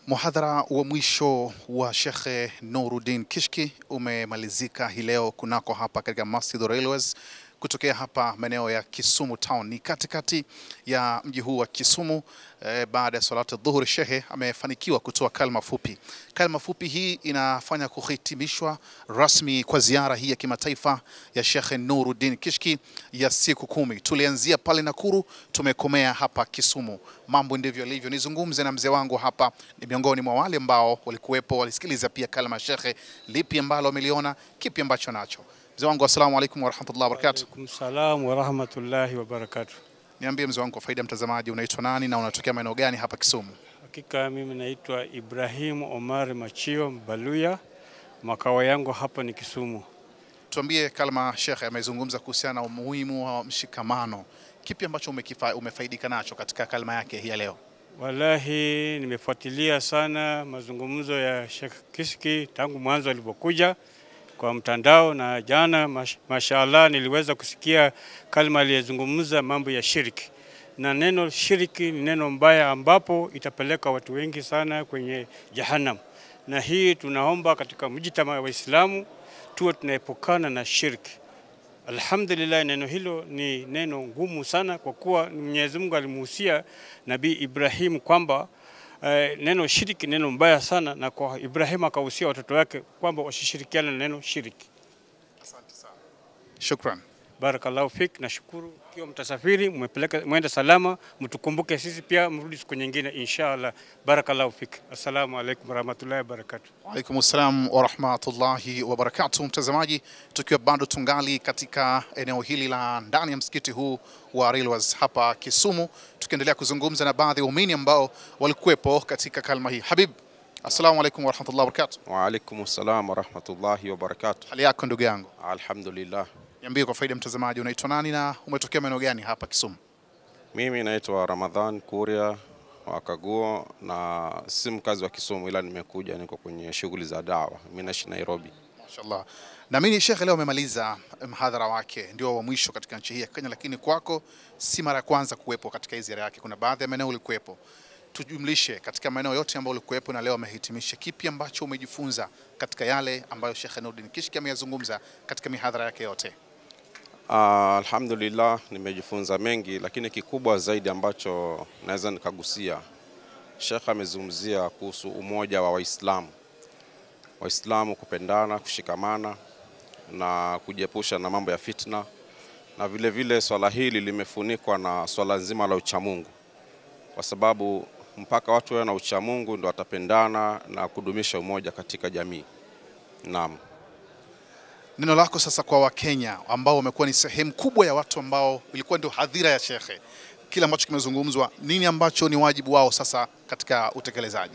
Muhadhara wa mwisho wa Shekhe Nuruddin Kishki umemalizika hii leo kunako hapa katika Masjid Railways kutokea hapa maeneo ya Kisumu Town, ni katikati ya mji huu wa Kisumu. Eh, baada ya salatu dhuhuri, shehe amefanikiwa kutoa kalma fupi. Kalma fupi hii inafanya kuhitimishwa rasmi kwa ziara hii ya kimataifa ya Shekhe Nuruddin Kishki ya siku kumi. Tulianzia pale Nakuru, tumekomea hapa Kisumu. Mambo ndivyo yalivyo. Nizungumze na mzee wangu hapa, ni miongoni mwa wale ambao walikuwepo, walisikiliza pia kalma ya shekhe. Lipi ambalo wameliona, kipi ambacho nacho? Mzee wangu, assalamu alaikum warahmatullahi wabarakatuh. Alaikum salam wa rahmatullahi wa barakatuh. Niambie mzee wangu, kwa faida ya mtazamaji, unaitwa nani na unatokea maeneo gani hapa Kisumu? Hakika mimi naitwa Ibrahim Omar Machio Mbaluya, makao yangu hapa ni Kisumu. Tuambie, kalma shekhe amezungumza kuhusiana na umuhimu wa mshikamano. Kipi ambacho umekifa, umefaidika nacho katika kalma yake hii ya leo? Wallahi nimefuatilia sana mazungumzo ya Sheikh Kishki tangu mwanzo alipokuja kwa mtandao, na jana mash, mashallah niliweza kusikia kalma aliyezungumza mambo ya shiriki, na neno shiriki ni neno mbaya ambapo itapeleka watu wengi sana kwenye jahannam, na hii tunaomba katika mjitama wa Waislamu tuwe tunaepukana na shirki. Alhamdulillah, neno hilo ni neno ngumu sana, kwa kuwa Mwenyezi Mungu alimuhusia Nabii Ibrahim kwamba eh, neno shiriki neno mbaya sana, na kwa Ibrahim akahusia watoto wake kwamba wasishirikiane na neno shiriki. Asante sana. Shukran. Barakallahu fik, nashukuru ikiwa mtasafiri mmepeleka mwenda salama, mtukumbuke sisi pia, mrudi siku nyingine inshallah. Barakallahu fik, assalamu alaikum warahmatullahi wabarakatuh. Waalaikum salam warahmatullahi wabarakatuh. Mtazamaji, tukiwa bado tungali katika eneo hili la ndani ya msikiti huu wa Railways hapa Kisumu, tukiendelea kuzungumza na baadhi ya waumini ambao walikuwepo katika kalma hii. Habib, assalamu alaikum warahmatullahi wabarakatuh. Waalaikum salam warahmatullahi wabarakatuh. Hali yako ndugu yangu? Alhamdulillah, Niambie kwa faida ya mtazamaji, unaitwa nani na umetokea maeneo gani hapa Kisumu? mimi naitwa Ramadhan Kuria wa Kaguo na si mkazi wa Kisumu, ila nimekuja, niko kwenye shughuli za dawa. Mimi naishi Nairobi. Mashallah. Naamini Sheikh leo amemaliza mhadhara wake, ndio wa mwisho katika nchi hii ya Kenya, lakini kwako si mara ya kwanza kuwepo katika hii ziara yake. Kuna baadhi ya maeneo ulikuwepo, tujumlishe katika maeneo yote ambayo ulikuwepo na leo amehitimisha, kipi ambacho umejifunza katika yale ambayo Sheikh Nuruddin Kishki ameyazungumza katika mihadhara yake yote? Ah, alhamdulillah nimejifunza mengi, lakini kikubwa zaidi ambacho naweza nikagusia, Sheikh amezungumzia kuhusu umoja wa Waislamu, Waislamu kupendana, kushikamana na kujiepusha na mambo ya fitna, na vile vile swala hili limefunikwa na swala nzima la uchamungu, kwa sababu mpaka watu wawe na uchamungu ndo watapendana na kudumisha umoja katika jamii. Naam. Neno lako sasa kwa Wakenya ambao wamekuwa ni sehemu kubwa ya watu ambao ilikuwa ndio hadhira ya shekhe, kile ambacho kimezungumzwa, nini ambacho ni wajibu wao sasa katika utekelezaji?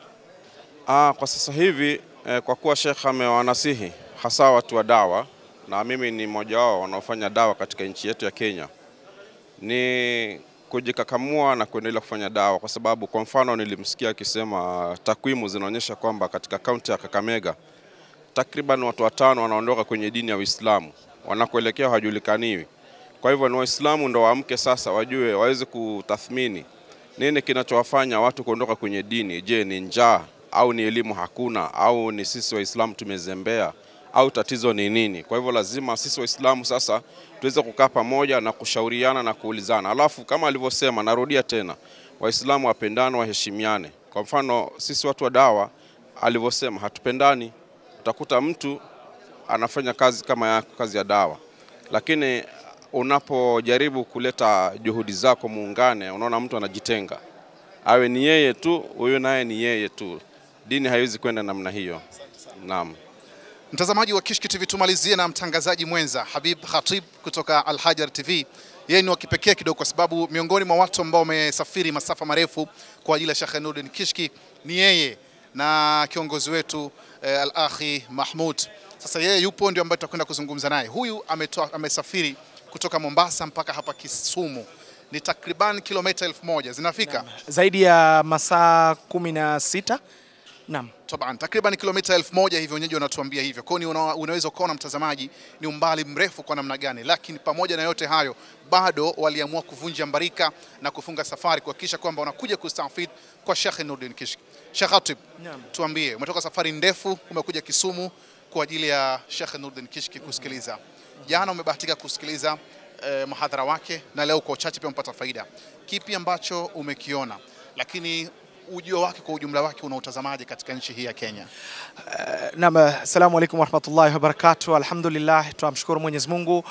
Ah, kwa sasa hivi eh, kwa kuwa Sheikh amewanasihi hasa watu wa dawa na mimi ni mmoja wao wanaofanya dawa katika nchi yetu ya Kenya, ni kujikakamua na kuendelea kufanya dawa, kwa sababu kwa mfano nilimsikia akisema takwimu zinaonyesha kwamba katika kaunti ya Kakamega takriban watu watano wanaondoka kwenye dini ya Uislamu, wanakoelekea hawajulikaniwi. Kwa hivyo ni Waislamu ndo waamke sasa, wajue waweze kutathmini nini kinachowafanya watu kuondoka kwenye dini. Je, ni njaa au ni elimu hakuna au ni sisi Waislamu tumezembea au tatizo ni nini? Kwa hivyo lazima sisi Waislamu sasa tuweze kukaa pamoja na kushauriana na kuulizana. Alafu kama alivyosema, narudia tena, Waislamu wapendane, waheshimiane. Kwa mfano sisi watu wa dawa alivyosema, hatupendani. Utakuta mtu anafanya kazi kama ya kazi ya dawa, lakini unapojaribu kuleta juhudi zako muungane, unaona mtu anajitenga, awe ni yeye tu, huyu naye ni yeye tu. Dini haiwezi kwenda namna hiyo. Naam. Mtazamaji wa Kishki TV, tumalizie na mtangazaji mwenza Habib Khatib kutoka Al Hajar TV. Yeye ni wa kipekee kidogo, kwa sababu miongoni mwa watu ambao wamesafiri masafa marefu kwa ajili ya Sheikh Nuruddin Kishki ni yeye na kiongozi wetu eh, Al Akhi Mahmud. Sasa yeye yupo ndio ambaye tutakwenda kuzungumza naye. Huyu ametoa, amesafiri kutoka Mombasa mpaka hapa Kisumu, ni takriban kilomita elfu moja zinafika zaidi ya masaa kumi na sita Naam. Taban, takriban kilomita elfu moja hivi wenyeji wanatuambia hivyo. Kwa hiyo ni una, unaweza ukaona mtazamaji ni umbali mrefu kwa namna gani, lakini pamoja na yote hayo bado waliamua kuvunja mbarika na kufunga safari kuhakikisha kwamba wanakuja kustafid kwa Sheikh Nurdin Kishki. Sheikh Hatib, Naam. tuambie, umetoka safari ndefu, umekuja Kisumu kwa ajili ya Sheikh Nurdin Kishki kusikiliza. Jana umebahatika kusikiliza eh, mahadhara wake na leo kwa uchache pia umepata faida. Kipi ambacho umekiona, lakini ujio wake kwa ujumla wake unautazamaje katika nchi hii ya Kenya? Naam, assalamu alaikum warahmatullahi wabarakatuh. Alhamdulillah, tunamshukuru Mwenyezi Mungu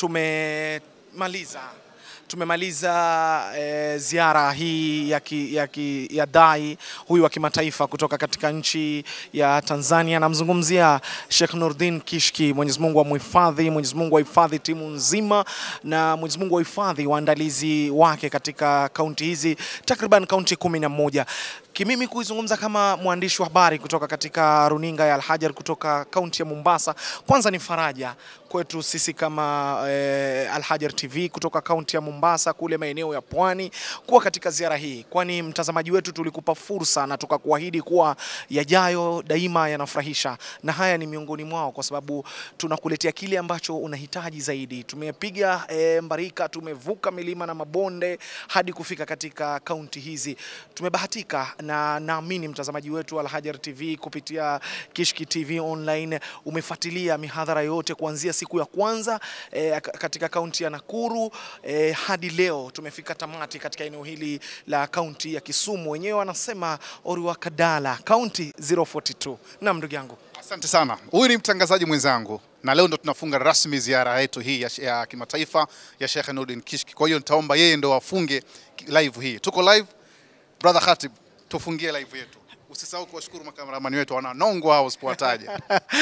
tumemaliza tumemaliza eh, ziara hii ya, ki, ya, ki, ya dai huyu wa kimataifa kutoka katika nchi ya Tanzania. Namzungumzia Sheikh Nurdin Kishki. Mwenyezi Mungu amhifadhi, Mwenyezi Mungu ahifadhi timu nzima, na Mwenyezi Mungu ahifadhi waandalizi wake katika kaunti hizi takriban kaunti kumi na moja. Kimimi kuizungumza kama mwandishi wa habari kutoka katika runinga ya Alhajar kutoka kaunti ya Mombasa, kwanza ni faraja kwetu sisi kama eh, Alhajar TV kutoka kaunti ya Mombasa kule maeneo ya pwani kuwa katika ziara hii, kwani mtazamaji wetu tulikupa fursa na tukakuahidi kuwa yajayo daima yanafurahisha, na haya ni miongoni mwao, kwa sababu tunakuletea kile ambacho unahitaji zaidi. Tumepiga eh, mbarika, tumevuka milima na mabonde hadi kufika katika kaunti hizi. Tumebahatika na naamini mtazamaji wetu Alhajar TV kupitia Kishki TV online umefuatilia mihadhara yote kuanzia siku ya kwanza eh, katika kaunti ya Nakuru eh, hadi leo tumefika tamati katika eneo hili la kaunti ya Kisumu. Wenyewe wanasema Oriwakadala, kaunti 042. Naam, ndugu yangu. Asante sana. Huyu ni mtangazaji mwenzangu na leo ndo tunafunga rasmi ziara yetu hii ya, ya kimataifa ya Sheikh Nurdin Kishki. Kwa hiyo nitaomba yeye ndo afunge live hii. Tuko live, brother Khatib, tufungie live yetu. Usisahau kuwashukuru makameramani wetu wananongwa hao usipowataja.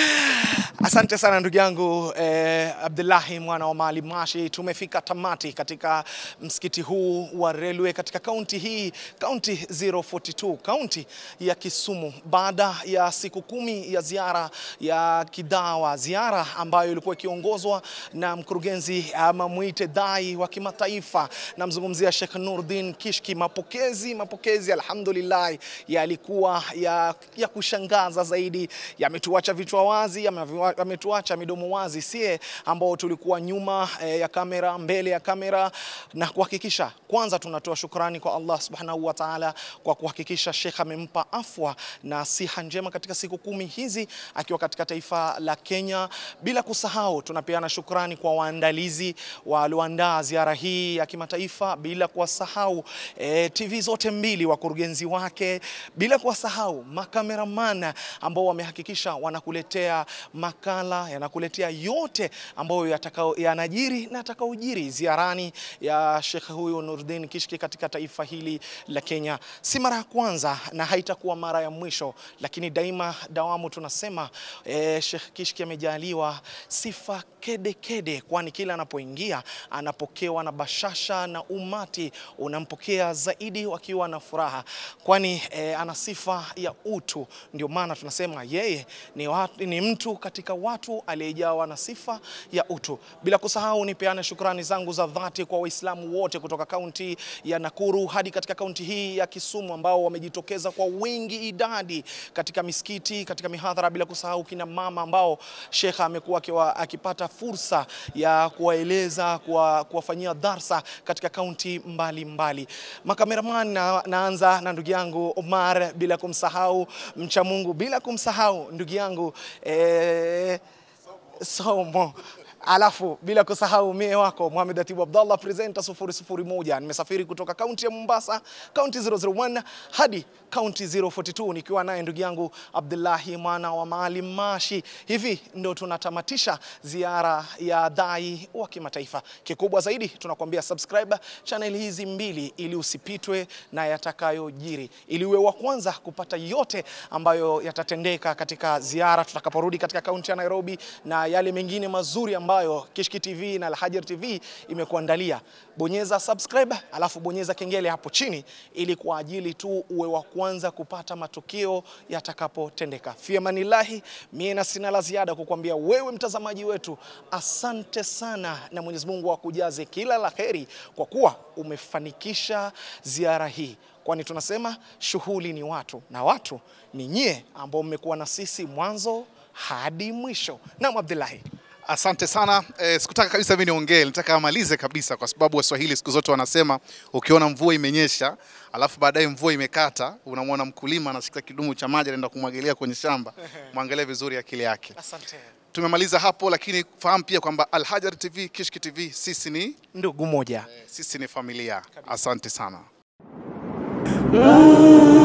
Asante sana ndugu yangu eh, Abdullahi mwana wa Maalim Mashi. Tumefika tamati katika msikiti huu wa Railway katika kaunti hii, kaunti 042, kaunti ya Kisumu, baada ya siku kumi ya ziara ya kidawa, ziara ambayo ilikuwa ikiongozwa na mkurugenzi ama mwite dai wa kimataifa, namzungumzia Sheikh Nurdin Kishki. Mapokezi mapokezi, alhamdulillah, yalikuwa ya, ya kushangaza zaidi, yametuacha vichwa wazi, yameviwa- yametuacha midomo wazi, sie ambao tulikuwa nyuma eh, ya kamera, mbele ya kamera, na kuhakikisha kwanza tunatoa shukrani kwa Allah subhanahu wa ta'ala kwa kuhakikisha Sheikh amempa afwa na siha njema katika siku kumi hizi akiwa katika taifa la Kenya. Bila kusahau tunapeana shukrani kwa waandalizi walioandaa ziara hii ya kimataifa, bila kuwasahau eh, TV zote mbili, wakurugenzi wake, bila kuwasahau makameramana ambao wamehakikisha wanakuletea makala, yanakuletea yote ambayo yatakao yanajiri na atakaojiri ziarani ya Sheikh huyu Nurdin Kishki katika taifa hili la Kenya. Si mara ya kwanza na haitakuwa mara ya mwisho, lakini daima dawamu tunasema eh, Sheikh Kishki amejaliwa sifa kede kede, kwani kila anapoingia anapokewa na bashasha na umati unampokea zaidi wakiwa na furaha, kwani eh, ana sifa ya utu. Ndio maana tunasema yeye ni, watu, ni mtu katika watu aliyejawa na sifa ya utu. Bila kusahau nipeane shukrani zangu za dhati kwa Waislamu wote kutoka kaunti ya Nakuru hadi katika kaunti hii ya Kisumu ambao wamejitokeza kwa wingi idadi katika misikiti, katika mihadhara, bila kusahau kina mama ambao Sheikh amekuwa akiwa- akipata fursa ya kuwaeleza, kuwa- kuwafanyia darsa katika kaunti mbalimbali. Makameraman na, naanza na ndugu yangu Omar, bila kumsahau mcha Mungu, bila kumsahau ndugu yangu eh, Somo alafu bila kusahau mie wako Mohamed Atibu Abdallah presenter 001. Nimesafiri kutoka kaunti ya Mombasa, kaunti 001 hadi kaunti 042 nikiwa naye ndugu yangu Abdullahi mwana wa Maalim Mashi. Hivi ndo tunatamatisha ziara ya dai wa kimataifa. Kikubwa zaidi tunakuambia subscribe channel hizi mbili ili usipitwe na yatakayojiri, ili uwe wa kwanza kupata yote ambayo yatatendeka katika ziara tutakaporudi katika kaunti ya Nairobi na yale mengine mazuri ambayo Kishki TV na Alhajar TV imekuandalia. Bonyeza subscribe, alafu bonyeza kengele hapo chini ili kwa ajili tu uwe wa kwanza kupata matukio yatakapotendeka. Fi amanillahi, mie na sina la ziada kukwambia wewe mtazamaji wetu, asante sana na Mwenyezi Mungu akujaze kila la heri kwa kuwa umefanikisha ziara hii. Kwa kwani tunasema shughuli ni watu na watu ni nyie ambao mmekuwa na sisi mwanzo hadi mwisho. Naam, Abdullahi. Asante sana. E, sikutaka kabisa mimi niongee, nitaka amalize kabisa, kwa sababu Waswahili siku zote wanasema ukiona mvua imenyesha alafu baadaye mvua imekata, unamwona mkulima anashika kidumu cha maji anaenda kumwagilia kwenye shamba, mwangalie vizuri akili yake. Asante. Tumemaliza hapo, lakini fahamu pia kwamba Alhajar TV, Kishki TV, sisi ni Ndugu moja. sisi ni familia. Asante sana. Ah